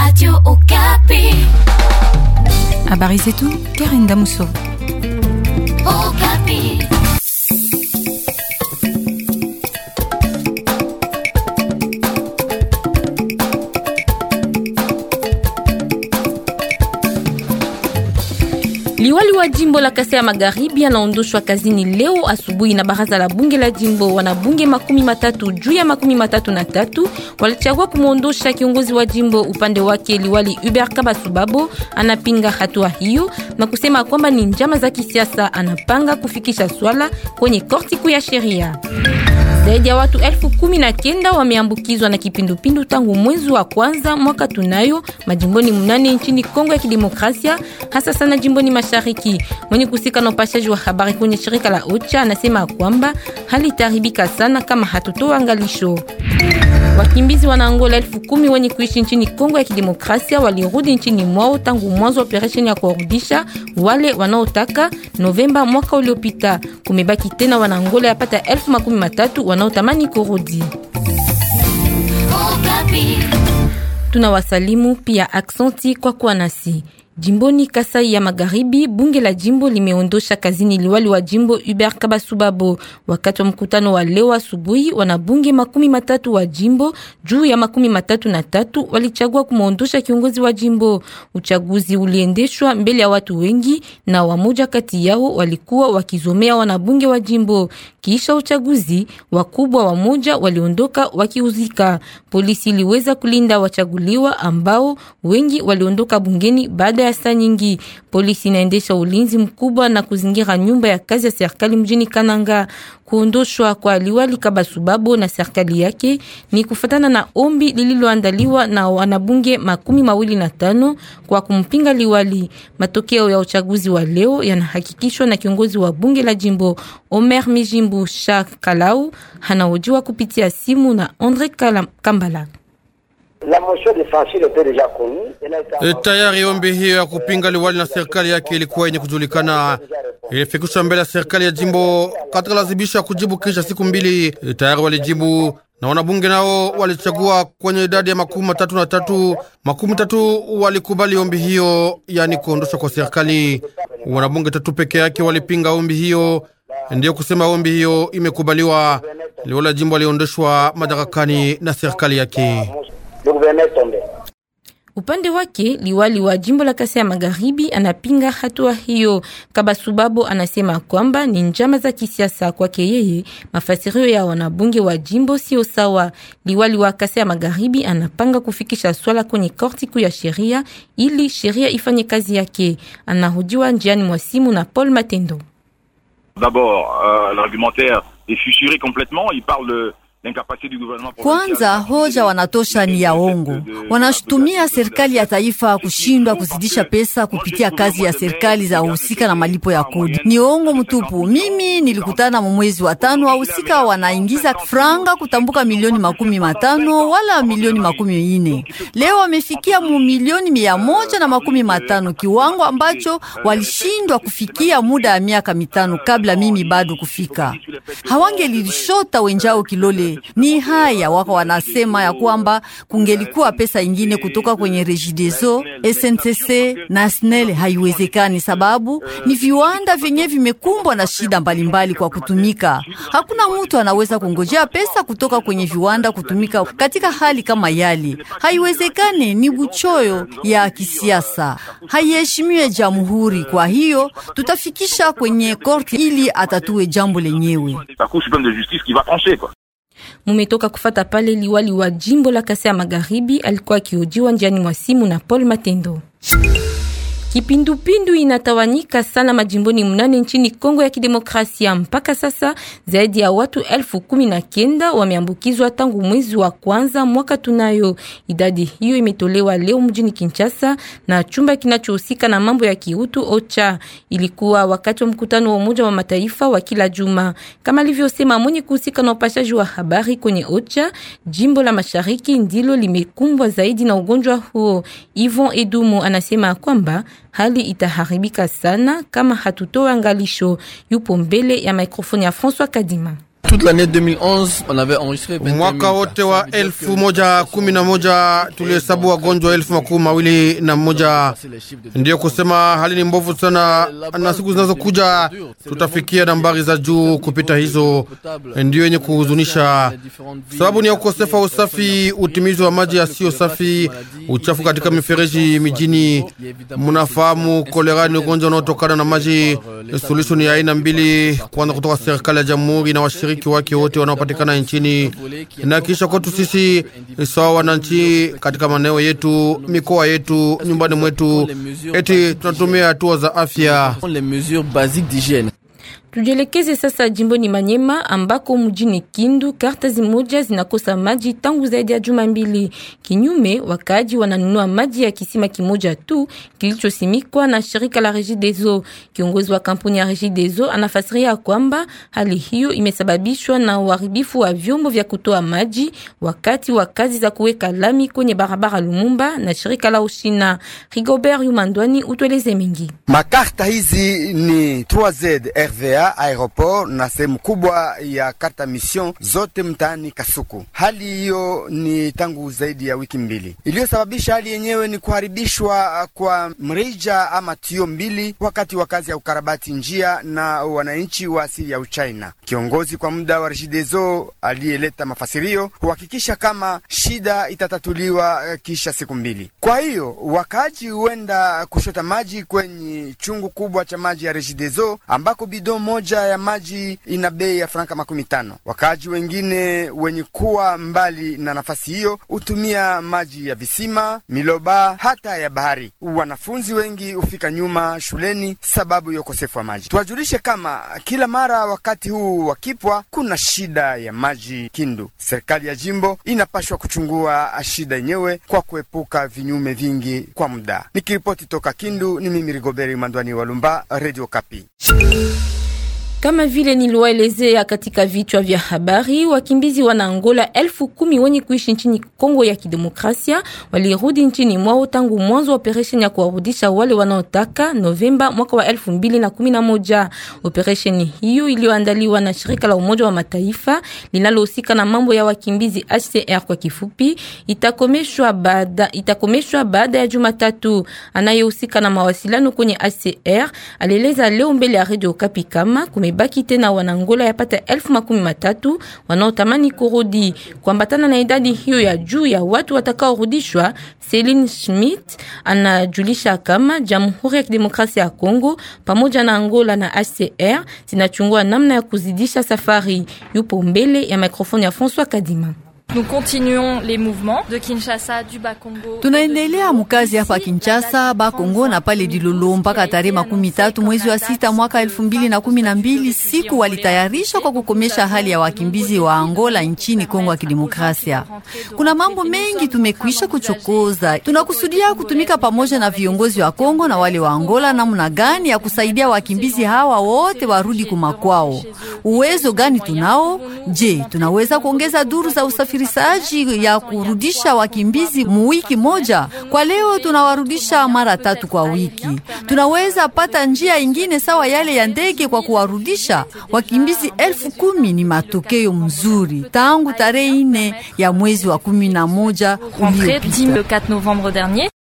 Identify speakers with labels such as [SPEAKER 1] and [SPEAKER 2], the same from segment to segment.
[SPEAKER 1] Radio Okapi.
[SPEAKER 2] Habari zetu Karen Damuso.
[SPEAKER 1] Okapi.
[SPEAKER 3] Liwali wa jimbo la Kasai ya Magharibi anaondoshwa kazini leo asubuhi na baraza la bunge la jimbo. Wanabunge makumi matatu juu ya makumi matatu na tatu walichagua kumwondosha kiongozi wa jimbo. Upande wake liwali Hubert Kabasubabo anapinga hatua hiyo na kusema kwamba ni njama za kisiasa. Anapanga kufikisha swala kwenye korti kuu ya sheria. Zaidi ya watu elfu kumi na kenda wameambukizwa na kipindupindu tangu mwezi wa kwanza mwaka tunayo majimboni mnane nchini Kongo ya Kidemokrasia, hasa sana jimboni mashariki. Mwenye kusika na upashaji wa habari kwenye shirika la OCHA anasema kwamba hali itaharibika sana kama hatutoa angalisho. Wakimbizi wana Angola elfu kumi wenye kuishi nchini Kongo ya Kidemokrasia walirudi nchini mwao tangu mwanzo wa operesheni ya kuwarudisha wale wanaotaka Novemba mwaka uliopita. Kumebaki tena wana Angola yapata elfu makumi matatu wanaotamani kurudi.
[SPEAKER 1] Okapi.
[SPEAKER 3] Tunawasalimu pia aksanti kwa kuwa nasi. Jimboni Kasai ya Magharibi, bunge la jimbo limeondosha kazini liwali wa jimbo Hubert Kabasubabo. Wakati wa mkutano wa leo asubuhi, wanabunge makumi matatu wa jimbo juu ya makumi matatu na tatu walichagua kumwondosha kiongozi wa jimbo. Uchaguzi uliendeshwa mbele ya watu wengi na wamoja kati yao walikuwa wakizomea wanabunge wa jimbo. Kisha uchaguzi, wakubwa wamoja waliondoka wakiuzika. Polisi iliweza kulinda wachaguliwa ambao wengi waliondoka bungeni baada ya saa nyingi. Polisi inaendesha ulinzi mkubwa na kuzingira nyumba ya kazi ya serikali mjini Kananga. Kuondoshwa kwa liwali Kabasubabo na serikali yake ni kufatana na ombi lililoandaliwa na wanabunge makumi mawili na tano kwa kumpinga liwali. Matokeo ya uchaguzi wa leo yanahakikishwa na kiongozi wa bunge la jimbo Omer Mijimbu Shah Kalau, hanaojiwa kupitia simu na Andre Kala- Kambala.
[SPEAKER 4] La motion de censure était déjà connue. Elle a été
[SPEAKER 5] E, tayari ombi hiyo ya kupinga liwali na serikali yake ilikuwa yenye kujulikana, ilifikishwa mbele ya serikali ya jimbo katika lazimisho ya kujibu kisha siku mbili. E, tayari walijibu na wanabunge nao walichagua kwenye idadi ya makumi matatu na tatu. Makumi tatu walikubali ombi hiyo, yani kuondoshwa kwa serikali. Wanabunge tatu peke yake walipinga ombi hiyo, ndiyo kusema ombi hiyo imekubaliwa. Liwali la jimbo aliondoshwa madarakani na serikali yake.
[SPEAKER 4] Le gouverneur est tombé.
[SPEAKER 3] Upande wake liwali wa jimbo la Kasai ya Magharibi anapinga hatua hiyo. Kabasubabo anasema kwamba ni njama za kisiasa. Kwake yeye, mafasirio ya wanabunge wa jimbo sio sawa. Liwali wa Kasai ya Magharibi anapanga kufikisha swala kwenye korti kuu ya sheria ili sheria ifanye kazi yake. Anahojiwa njiani mwa simu na Paul Matendo.
[SPEAKER 6] D'abord, euh, l'argumentaire est fissuré complètement. Il parle de l'incapacité du gouvernement
[SPEAKER 7] Kwanza hoja wanatosha ni ya ongo. Wanashutumia serikali ya taifa kushindwa kuzidisha pesa kupitia kazi ya serikali za uhusika na malipo ya kodi. Ni ongo mtupu. Mimi nilikutana mu mwezi wa tano, wahusika wanaingiza franga kutambuka milioni makumi matano wala milioni makumi ine. Leo wamefikia mu milioni mia moja na makumi matano, kiwango ambacho walishindwa kufikia muda ya miaka mitano kabla mimi bado kufika. Hawangelishota wenjao kilole ni haya wako wanasema ya kwamba kungelikuwa pesa ingine kutoka kwenye Regideso, SNCC na SNEL. Haiwezekani, sababu ni viwanda vyenye vimekumbwa na shida mbalimbali kwa kutumika. Hakuna mtu anaweza kungojea pesa kutoka kwenye viwanda kutumika katika hali kama yale. Haiwezekani, ni buchoyo ya kisiasa, haiheshimiwe jamhuri. Kwa hiyo tutafikisha kwenye korti ili atatue jambo lenyewe.
[SPEAKER 6] la Cour suprême de justice qui va trancher, quoi.
[SPEAKER 3] Mumetoka kufata pale liwali wa jimbo la Kasai ya Magharibi alikuwa akiojiwa njiani mwa simu na Paul Matendo. Kipindupindu inatawanyika sana majimboni mnane nchini Kongo ya Kidemokrasia. Mpaka sasa zaidi ya watu elfu kumi na kenda wameambukizwa tangu mwezi wa kwanza mwaka tunayo. Idadi hiyo imetolewa leo mjini Kinshasa na chumba kinachohusika na mambo ya kiutu OCHA. Ilikuwa wakati wa mkutano wa Umoja wa Mataifa wa kila juma, kama alivyosema mwenye kuhusika na upashaji wa habari kwenye OCHA. Jimbo la Mashariki ndilo limekumbwa zaidi na ugonjwa huo. Yvon Edumu anasema kwamba hali itaharibika sana kama hatutoa angalisho. Yupo mbele ya mikrofoni ya François Kadima.
[SPEAKER 5] Mwaka wote wa elfu moja kumi na moja tulihesabu wagonjwa elfu makumi mawili na moja. Ndiyo kusema hali ni mbovu sana, na siku zinazokuja tutafikia nambari za juu kupita hizo. Ndiyo yenye kuhuzunisha, sababu ni ya ukosefu wa usafi, utimizi wa maji yasiyo safi, uchafu katika mifereji mijini. Mnafahamu kolera ni ugonjwa unaotokana na maji. Suluhisho ni aina mbili, kwanza kutoka serikali ya jamhuri na washiriki wake wote wanaopatikana nchini, na kisha kwetu sisi sawa wananchi katika maeneo yetu, mikoa yetu, nyumbani mwetu, eti tunatumia hatua za afya.
[SPEAKER 3] Tujielekeze sasa jimboni Manyema ambako mjini Kindu karta zimoja zinakosa maji tangu zaidi ya juma mbili. Kinyume, wakaaji wananunua maji ya kisima kimoja tu kilichosimikwa na shirika la Regideso. Kiongozi wa kampuni ya Regideso anafasiria kwamba hali hiyo imesababishwa na uharibifu wa vyombo vya kutoa maji wakati wa kazi za kuweka lami kwenye barabara Lumumba na shirika la Ushina. Rigobert Yumandwani utueleze mengi.
[SPEAKER 1] Makarta hizi ni 3Z RVA aeroport na sehemu kubwa ya karta mission zote mtaani Kasuku. Hali hiyo ni tangu zaidi ya wiki mbili. Iliyosababisha hali yenyewe ni kuharibishwa kwa mrija ama tio mbili wakati wa kazi ya ukarabati njia na wananchi wa asili ya Uchina. Kiongozi kwa muda wa Regideso aliyeleta mafasirio kuhakikisha kama shida itatatuliwa kisha siku mbili. Kwa hiyo wakaaji huenda kushota maji kwenye chungu kubwa cha maji ya Regideso ambako bido moja ya maji ina bei ya franka makumi tano. Wakaaji wengine wenye kuwa mbali na nafasi hiyo hutumia maji ya visima, miloba, hata ya bahari. Wanafunzi wengi hufika nyuma shuleni sababu ya ukosefu wa maji. Tuwajulishe kama kila mara wakati huu wakipwa kuna shida ya maji Kindu. Serikali ya jimbo inapashwa kuchungua shida yenyewe kwa kuepuka vinyume vingi kwa muda. Nikiripoti toka Kindu, ni mimi Rigoberi Mandwani Walumba, Radio Kapi.
[SPEAKER 3] Kama vile niliwaelezea katika vichwa vya habari, wakimbizi wana Angola elfu kumi wenye kuishi nchini Kongo ya Kidemokrasia walirudi nchini mwao tangu mwanzo wa operesheni ya kuwarudisha wale wanaotaka Novemba mwaka wa elfu mbili na kumi na moja. Operesheni hiyo iliyoandaliwa na shirika la Umoja wa Mataifa linalohusika na mambo ya wakimbizi HCR kwa kifupi, itakomeshwa baada itakomeshwa baada ya Jumatatu. Anayehusika na mawasiliano kwenye HCR alieleza leo mbele ya Radio Okapi kama kumebaki tena wanangola yapata elfu makumi matatu wanaotamani kurudi. Kuambatana na idadi hiyo ya juu ya watu watakaorudishwa, Celine Schmidt anajulisha kama Jamhuri ya Kidemokrasia ya Kongo pamoja na Angola na HCR zinachungua namna ya kuzidisha safari. Yupo mbele ya mikrofoni ya François Kadima.
[SPEAKER 8] Nous continuons les mouvements de Kinshasa du Bakongo.
[SPEAKER 7] Tunaendelea mkazi hapa Kinshasa, Bakongo na pale Dilolo mpaka tarehe makumi tatu mwezi wa sita mwaka elfu mbili na kumi na mbili siku walitayarisha kwa kukomesha hali ya wakimbizi wa Angola nchini Kongo ya Kidemokrasia. Kuna mambo mengi tumekwisha kuchokoza. Tunakusudia kutumika pamoja na viongozi wa Kongo na wale wa Angola, namna gani ya kusaidia wakimbizi hawa wote warudi kumakwao. Uwezo gani tunao? Je, tunaweza kuongeza duru za usafiri usafirishaji ya kurudisha wakimbizi muwiki moja. Kwa leo tunawarudisha mara tatu kwa wiki. Tunaweza pata njia ingine sawa yale ya ndege kwa kuwarudisha wakimbizi elfu kumi. Ni matokeo mzuri tangu tarehe ine ya mwezi wa kumi na moja uliopita.
[SPEAKER 8] le 4 novembre dernier.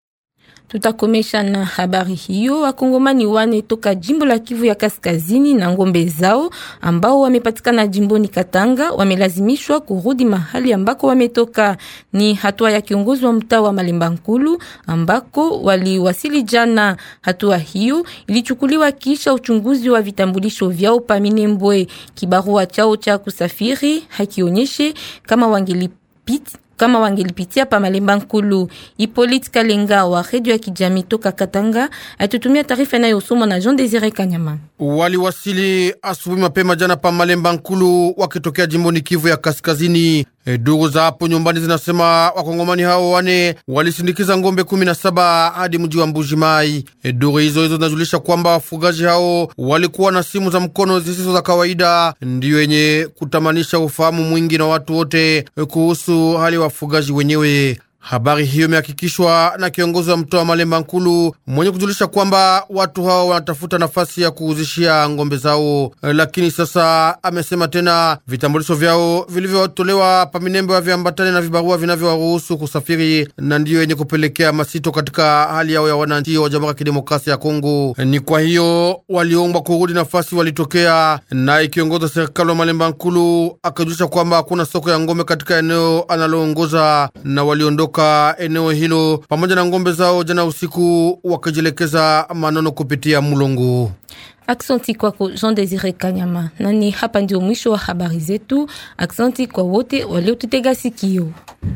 [SPEAKER 3] Tutakomesha na habari hiyo. Wakongomani wane toka jimbo la Kivu ya Kaskazini na ngombe zao ambao wamepatikana jimboni Katanga wamelazimishwa kurudi mahali ambako wametoka. Ni hatua ya kiongozi wa mtaa wa Malemba Nkulu ambako waliwasili jana. Hatua hiyo ilichukuliwa kisha uchunguzi wa vitambulisho vyao pa Minembwe. Kibarua chao cha kusafiri hakionyeshe kama wangelipita kama wangelipitia pa Malemba Nkulu. Hippolyte Kalenga wa redio ya kijamii toka Katanga atutumia taarifa inayosomwa na Jean Desire Kanyama.
[SPEAKER 5] Waliwasili asubuhi mapema jana pa Malemba Nkulu wakitokea jimboni Kivu ya Kaskazini. E, ndugu za hapo nyumbani zinasema wakongomani hao wane walisindikiza ngombe kumi na saba hadi mji wa Mbuji Mai. E, ndugu hizo hizo zinajulisha kwamba wafugaji hao walikuwa na simu za mkono zisizo za kawaida, ndiyo yenye kutamanisha ufahamu mwingi na watu wote e, kuhusu hali ya wafugaji wenyewe. Habari hiyo imehakikishwa na kiongozi wa mtoa Malemba Nkulu mwenye kujulisha kwamba watu hao wanatafuta nafasi ya kuuzishia ngombe zao, lakini sasa amesema tena vitambulisho vyao vilivyotolewa paminembo viambatane na vibarua vinavyowaruhusu kusafiri, na ndiyo yenye kupelekea masito katika hali yao ya wananchi wa Jamhuri ya Kidemokrasia ya Kongo. Ni kwa hiyo waliombwa kurudi nafasi walitokea, naye kiongozi wa serikali wa Malemba Nkulu akajulisha kwamba hakuna soko ya ngombe katika eneo analoongoza na waliondoka eneo hilo pamoja na ngombe zao jana usiku wakijielekeza Manono kupitia Mulongo.
[SPEAKER 3] Aksanti kwako Jean Desire Kanyama. Nani hapa ndio mwisho wa habari zetu. Aksanti kwa wote waliotutega sikio.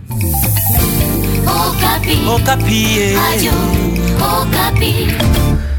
[SPEAKER 9] Okapi. Okapi. Ayo, Okapi.